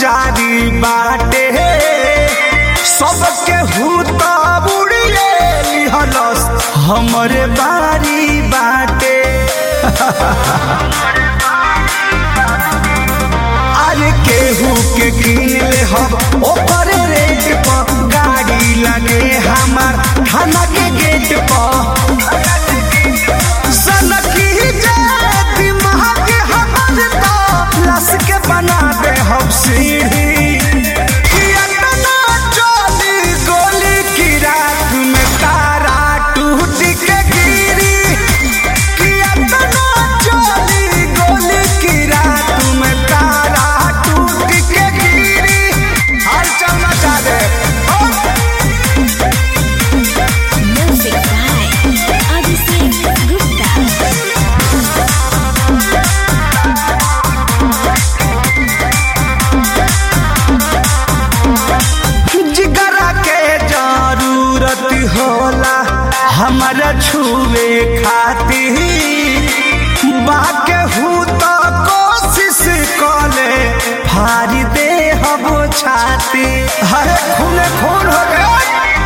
जारी बाटे सबके हूत बुड़िए लिहलस हमरे बारी बाटे अरे केहू के किन ले हम ओकर रेट पर गाड़ी लगे हमार थाना के गेट पर सनकी जे दिमाग हमर तो लस के बना दे हम सीढ़ी कि अतना चली गोली की रात में तारा टूट के गिरी कि अतना चली गोली की रात में तारा टूट के गिरी हर चलना चाहे Music by Abhishek Gupta. जिगरा के जरूरत होला हमारा छुए खातिर बाके हूँ तो कोशिश कले फारी दे हम छाती हरे खून खून हो गए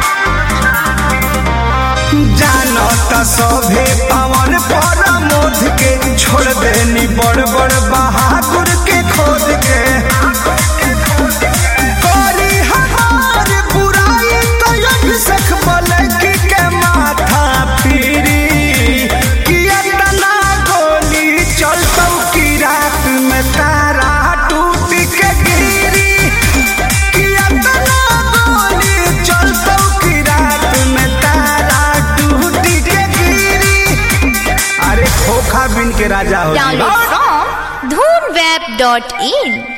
जानो त सभे पवन पर मोद के छोड़ देनी बड़ बड़ बहादुर के खोद के करी हमार बुराई तो अभिषेक बलकी के माथा फिरी कि अतना गोली चलतौ की रात में तारा टूट के गिरी कि अतना गोली चलतौ की रात में तारा टूट के गिरी अरे खोखा बिन के राजा हो Download from dhoonweb.in.